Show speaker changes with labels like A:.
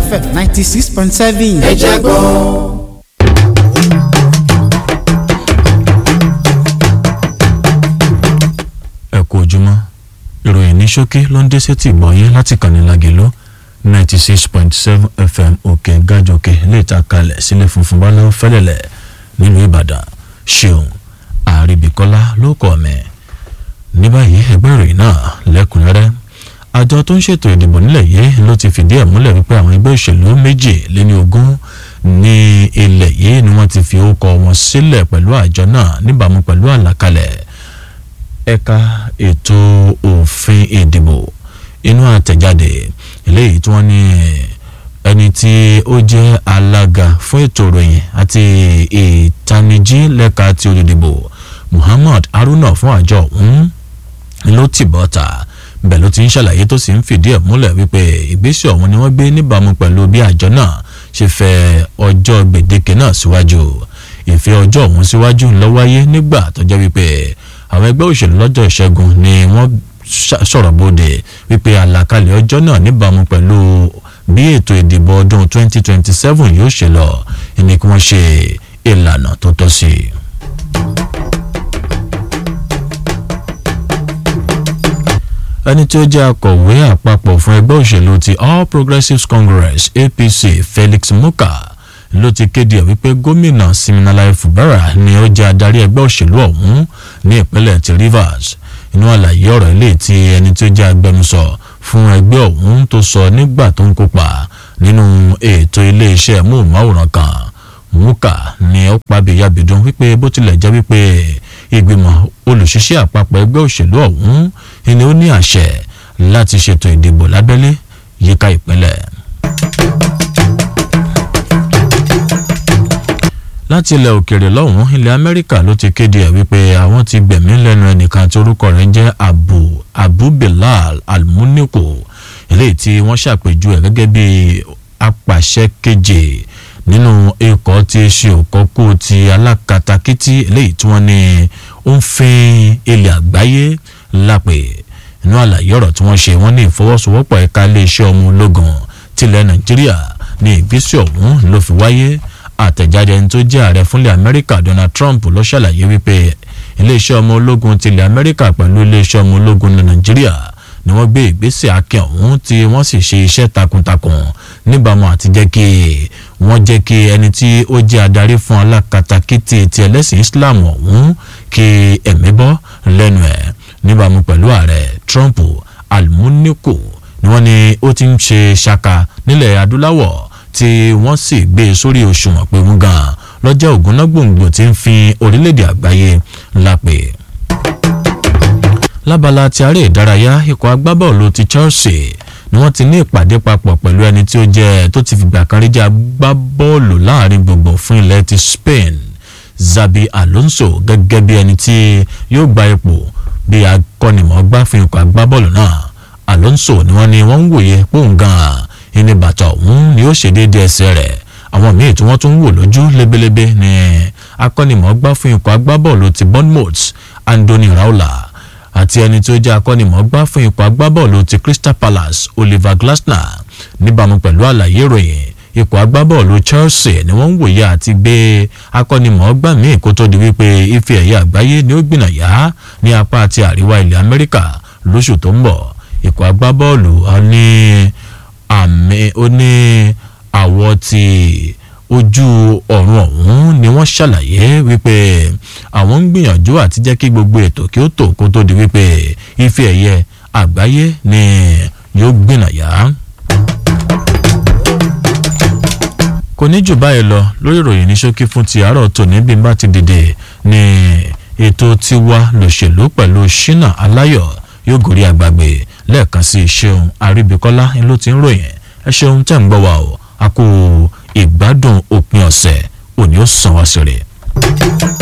A: fm ninety six point seven.
B: ẹ jẹ́ gbọ́.
C: ẹ kú ojúmọ́ ìròyìn ní ṣókí ló ń dé sétí ìgbọ̀nyín láti kàní lágẹ̀lú ninety six point seven fm òkè gájọkè lè ta kalẹ̀ sílẹ̀ funfun bá lọ́wọ́ fẹ́lẹ̀lẹ̀ nílùú ìbàdàn ṣeun àríbíkọ́lá ló kọ́ mi ní báyìí ẹgbẹ́ ìròyìn náà lẹ́kùnrẹ́rẹ́ àjọ tó ń ṣètò ìdìbò nílẹ̀ yìí ló ti fìdí ẹ̀ múlẹ̀ wípé àwọn ẹgbẹ́ òṣèlú méjì lé ní ogún ní ilẹ̀ yìí ni wọ́n ti fi orúkọ wọn sílẹ̀ pẹ̀lú àjọ náà níbàámu pẹ̀lú àlàkalẹ̀ ẹ̀ka ètò òfin ìdìbò inú àtẹ̀jáde eléyìí tí wọ́n ní ẹni tí ó jẹ́ alága fún ètò ìròyìn àti ìtanijí lẹ́ka ti olùdìbò muhammad haruna fún àjọ ọ̀hún ló tì bọ́ta bẹ́ẹ̀ ló ti ń ṣàlàyé tó sì ń fìdí ẹ̀ múlẹ̀ wípé ìgbésẹ̀ ọ̀hún ni wọ́n gbé níbàámu pẹ̀lú bí àjọ náà ṣe fẹ́ ọjọ́ gbèdéke náà síwájú ìfẹ́ ọjọ́ ọ̀hún síwájú ló wáyé nígbà tó jẹ́ wípé àwọn ẹgbẹ́ òṣèlú lọ́jọ́ ìṣẹ́gun ni wọ́n sọ̀rọ̀ bóde wípé àlàkalẹ̀ ọjọ́ náà níbàámu pẹ̀lú bí ètò ìdìbò ọdún 2027 yóò ṣe lọ ẹni kí wọ́n ṣe ìlànà tó tọ́ sí i. ẹni tí ó jẹ́ akọ̀wé àpapọ̀ fún ẹgbẹ́ òṣèlú ti all progressives congress apc felix muka ló ti kéde ẹ̀ wípé gómìnà siminalayi fubara ni ó jẹ́ adarí ẹgbẹ́ òṣèlú ọ̀hún ní ìpínlẹ̀ ti rivers inú àlàyé ọ̀rọ̀ ilé tí ẹni tí ó jẹ́ agbẹnusọ fún ẹgbẹ́ ọ̀hún tó sọ nígbà tó ń kópa nínú ètò iléeṣẹ́ móhùnmáwòrán kan muka ni ó pàbíyàbídún wípé bó tilẹ̀ jẹ́ wípé ìgbìmọ̀ olùṣiṣẹ́ àpapọ̀ ẹgbẹ́ òṣèlú ọ̀hún ni ó ní àṣẹ láti ṣètò ìdìbò lábẹ́lé yíká ìpínlẹ̀. láti ilẹ̀ òkèèrè lọ́hùn-ún ilẹ̀ amẹ́ríkà ló ti kéde ẹ̀ wípé àwọn ti gbẹ̀mí lẹ́nu ẹnìkan tí orúkọ rẹ̀ ń jẹ́ abu abu bilal almuniko eléyìí tí wọ́n ṣàpèjú ẹ̀ gẹ́gẹ́ bí apàṣẹ keje nínú ikọ̀ tí ṣe òkọ́kú ti alákatakítí eléyìí tí wọ́n ní ó ń fin ilẹ̀ àgbáyé lápè inú àlàyé ọ̀rọ̀ tí wọ́n ṣe wọ́n ní ìfọwọ́sowọ́pọ̀ ẹ̀ka iléeṣẹ́ ọmọ ológun tilẹ̀ nàìjíríà ní ìgbésẹ̀ ọ̀hún ló fi wáyé àtẹ̀jáde ẹni tó jẹ́ ààrẹ fúnlẹ̀ amẹ́ríkà donald trump ló ṣàlàyé wípé iléeṣẹ́ ọmọ ológun tilẹ̀ amẹ́ríkà pẹ̀lú iléeṣẹ́ ọmọ ológun ní nàìjíríà ni wọ́n gbé ìgbésẹ̀ akin ọ̀hún tí wọ́n sì ṣe iṣẹ́ takuntakun níbàámu àti jẹ́ kí wọ́n jẹ́ kí ẹni tí ó jẹ́ adarí fún alákatakítí ti ẹlẹ́sìn islam ọ̀hún kí ẹ̀mí bọ́ lẹ́nu ẹ̀ níbàámu pẹ̀lú ààrẹ trump almuniko ni wọ́n ní ó ti ń ṣe ṣaka nílẹ̀ adúláwọ̀ tí wọ́n sì gbé e sórí òṣùwọ̀n pé wọ́n gan lọ́jọ́ ògúnná gbòǹgbò tí ń fi orílẹ̀-èdè àgbáyé lápè. lábala ti aré ìdárayá ikọ̀ agbábọ́ọ̀lù ti chelsea ni wọ́n ti ní ìpàdé papọ̀ pẹ̀lú ẹni tí ó jẹ́ tó ti fìgbà kan rí jẹ́ agbábọ́ọ̀lù láàrin gbogbo fún ilẹ̀ ti spain zabi alonso gẹ́gẹ́ bí ẹni tí yóò gba ipò bí akọ́nimọ̀ọ́gbá fún ikọ̀ agbábọ́ọ̀lù náà alonso ni wọ́n ní wọ́n ń wòye pòun gan-an ìní bàtà ọ̀hún ni ó ṣe déédéé ẹsẹ̀ rẹ̀ àwọn míì tí wọ́n tún wò lójú lebelebe ni akọ́nimọ̀ọ́gbá fún ikọ̀ agbábọ́ọ̀lù ti bournemouth andoni raula àti ẹni tí ó jẹ́ akọ́nimọ̀ọ́gbá fún ikọ̀ agbábọ́ọ̀lù ti crystal palace oliver glasner níbàámu pẹ̀lú àlàyé ìròyìn ikọ̀ agbábọ́ọ̀lù chelsea ni wọ́n ń wòye àti gbé akọ́nimọ̀ọ́gbá míì kó tó di wípé ife ẹ̀yẹ àgbáyé ni ó gbìnàyà ní apá àti àríwá ilẹ̀ amẹ́ríkà lóṣù tó ń bọ̀ ikọ̀ agbábọ́ọ̀lù ní àmì ó ní àwọ̀ ti ojú ọ̀run ọ̀hún ni wọ́n ṣàlàyé wípé àwọn ń gbìyànjú àti jẹ́ kí gbogbo ètò kí ó tò kó tó di wípé ife ẹ̀yẹ àgbáyé ni yóò gbìnàyà. kò ní jù báyìí lọ lórí ìròyìn ní ṣókí fún ti àárọ̀ tòní bí n bá ti dìde ní ètò tiwa lòṣèlú pẹ̀lú ṣínà aláyọ̀ yóò gòrí àgbàgbé lẹ́ẹ̀kan sí ṣeun àríbíkọ́lá ló ti ń ròyìn ẹ ṣeun tẹ̀ ń gbọ́ wa o a kò ìgbádùn òpin ọ̀sẹ̀ òní ó sàn wá sí rẹ̀.